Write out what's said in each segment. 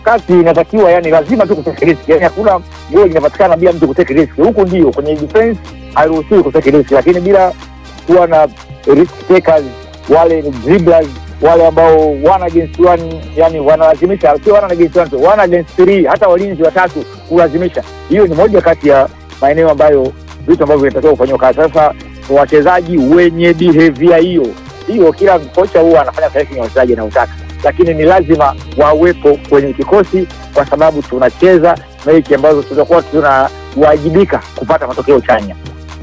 kati inatakiwa yani lazima tu kutake risk, yani hakuna goli inapatikana bila mtu kutake risk. Huku ndio kwenye defense hairuhusiwi kutake risk, lakini bila kuwa na risk takers, wale ni dribblers, wale ambao one against one, yani wanalazimisha, sio one against one tu, one against three, hata walinzi watatu kulazimisha. Hiyo ni moja kati ya maeneo ambayo vitu ambavyo vinatakiwa kufanyiwa kazi. Sasa wachezaji wenye behavior hiyo hiyo, kila kocha huwa anafanya selection ya wachezaji anaotaka, lakini ni lazima wawepo kwenye kikosi, kwa sababu tunacheza mechi ambazo tutakuwa tunawajibika kupata matokeo chanya.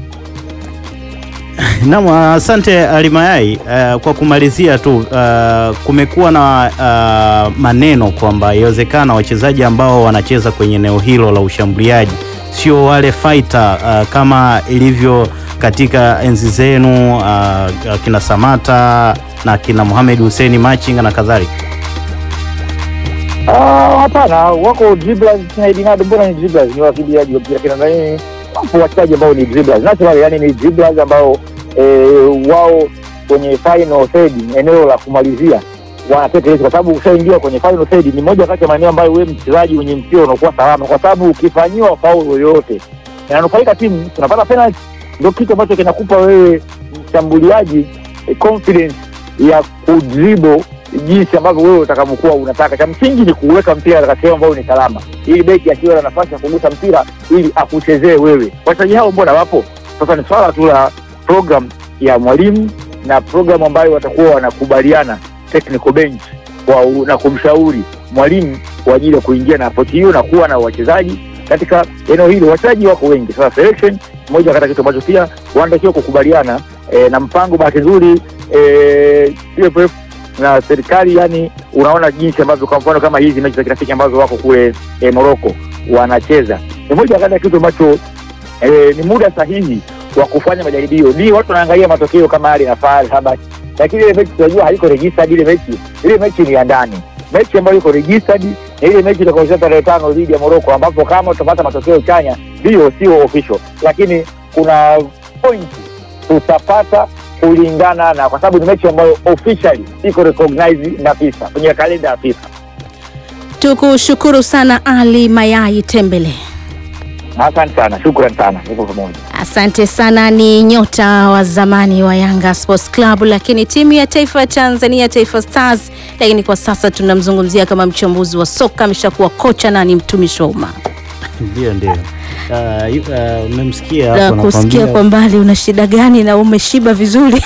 Naam, asante Alimayai. Uh, kwa kumalizia tu uh, kumekuwa na uh, maneno kwamba iwezekana wachezaji ambao wanacheza kwenye eneo hilo la ushambuliaji sio wale fighter uh, kama ilivyo katika enzi zenu uh, kina Samata na kina Mohamed Hussein Machinga na kadhalika. Ah, Hapana, wako dribblers na Edinado, mbona ni dribblers, ni wakimbiaji wa mpira kina nani, wapo wachezaji ambao ni dribblers natural, yani ni dribblers ambao eh, wao kwenye final third, eneo la kumalizia wanateka risk, kwa sababu ukishaingia kwenye final third ni moja kati ya maeneo ambayo wewe mchezaji mwenye mpira unakuwa salama, kwa sababu ukifanyiwa faulu yoyote inanufaika timu, tunapata penalty. Ndio kitu ambacho kinakupa wewe mshambuliaji eh, confidence ya kudribble jinsi ambavyo wewe utakavyokuwa unataka. Cha msingi ni kuweka mpira katika sehemu ambayo ni salama, ili beki akiwa na nafasi ya kugusa mpira ili akuchezee wewe. Wachezaji hao mbona wapo? Sasa ni swala tu la program ya mwalimu na program ambayo watakuwa wanakubaliana technical bench kwa, na kumshauri mwalimu kwa ajili ya kuingia na approach hiyo na kuwa na wachezaji katika eneo hilo. Wachezaji wako wengi, sasa selection moja kati ya kitu ambacho pia wanatakiwa kukubaliana e, na mpango. Bahati nzuri e, TFF na serikali, yani unaona jinsi ambavyo kwa mfano kama hizi mechi za kirafiki ambazo wako kule e, Morocco wanacheza, ni moja kati ya kitu ambacho e, ni muda sahihi wa kufanya majaribio. Ndio watu wanaangalia matokeo kama hali na fahari habari, lakini ile mechi tunajua haiko registered. Ile mechi ile mechi ni ya ndani, mechi ambayo iko registered ni ile mechi itakayocheza tarehe tano dhidi ya Morocco, ambapo kama utapata matokeo chanya, ndio sio official, lakini kuna point tutapata kulingana na, kwa sababu ni mechi ambayo officially iko recognized na FIFA kwenye kalenda ya FIFA. Tukushukuru sana Ali Mayai Tembele. Asante sana, shukran sana, niko pamoja. Asante sana. Ni nyota wa zamani wa Yanga Sports Club, lakini timu ya taifa ya Tanzania, Taifa Stars, lakini kwa sasa tunamzungumzia kama mchambuzi wa soka, ameshakuwa kocha na ni mtumishi wa umma. Ndio, ndio. Uh, yu- uh, umemsikia Na hapo kusikia nakwambia. kwa mbali una shida gani na umeshiba vizuri?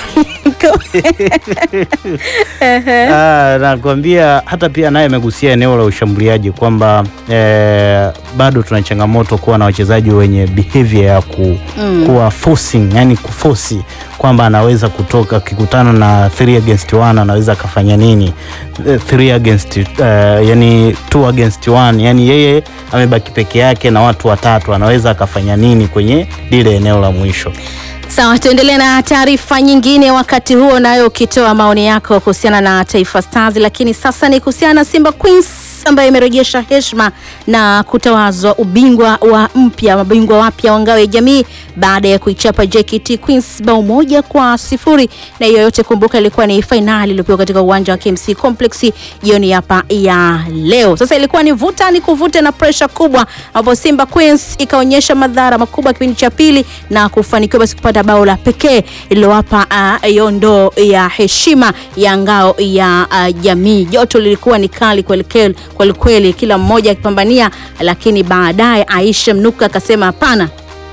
Ah, nakwambia hata pia naye amegusia eneo la ushambuliaji kwamba eh, bado tuna changamoto kuwa na wachezaji wenye behavior ya ku, Mm. kuwa forcing, yani kufosi kwamba anaweza kutoka akikutana na 3 against 1 anaweza akafanya nini 3 against uh, yani 2 against 1 yani yeye amebaki peke yake na watu watatu anaweza akafanya nini kwenye lile eneo la mwisho. Sawa, tuendelee na taarifa nyingine, wakati huo nayo ukitoa maoni yako kuhusiana na Taifa Stars, lakini sasa ni kuhusiana na Simba Queens ambayo imerejesha heshima na kutawazwa ubingwa wa mpya mabingwa wapya wa ngao ya jamii baada ya kuichapa JKT Queens bao moja kwa sifuri, na hiyo yote kumbuka, ilikuwa ni fainali iliyopigwa katika uwanja wa KMC Complex jioni hapa ya leo. Sasa ilikuwa ni vuta ni kuvute na presha kubwa, ambapo Simba Queens ikaonyesha madhara makubwa kipindi cha pili na kufanikiwa basi kupata bao la pekee lililowapa uh, hiyo ndoo ya heshima ya ngao ya uh, jamii. Joto lilikuwa ni kali kweli kweli kweli kweli, kila mmoja akipambania, lakini baadaye Aisha Mnuka akasema hapana.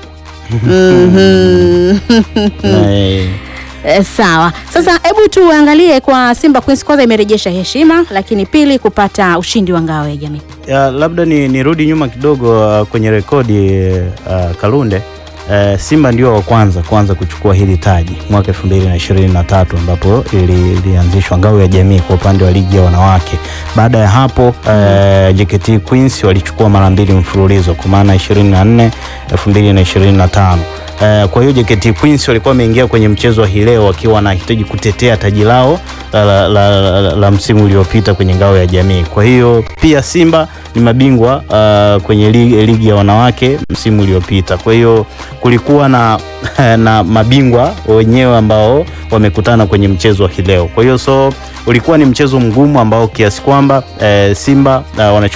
Mhm. Eh, Eh, Sawa, sasa hebu tuangalie kwa Simba Queens. Kwanza imerejesha heshima, lakini pili kupata ushindi wa ngao ya jamii. Ya, labda ni nirudi nyuma kidogo uh, kwenye rekodi uh, Kalunde uh, Simba ndio wa kwanza kwanza kuchukua hili taji mwaka 2023 ambapo ili- ilianzishwa ngao ya jamii kwa upande wa ligi ya wanawake. Baada ya hapo uh, JKT Queens walichukua mara mbili mfululizo kwa maana 24 2025. Uh, kwa hiyo JKT Queens walikuwa wameingia kwenye mchezo wa hii leo wakiwa wanahitaji kutetea taji lao la, la, la, la, la msimu uliopita kwenye ngao ya jamii. Kwa hiyo pia Simba ni mabingwa uh, kwenye ligi, ligi ya wanawake msimu uliopita. Kwa hiyo kulikuwa na, na mabingwa wenyewe ambao wamekutana kwenye mchezo wa hii leo. Kwa hiyo so ulikuwa ni mchezo mgumu ambao kiasi kwamba eh, Simba uh,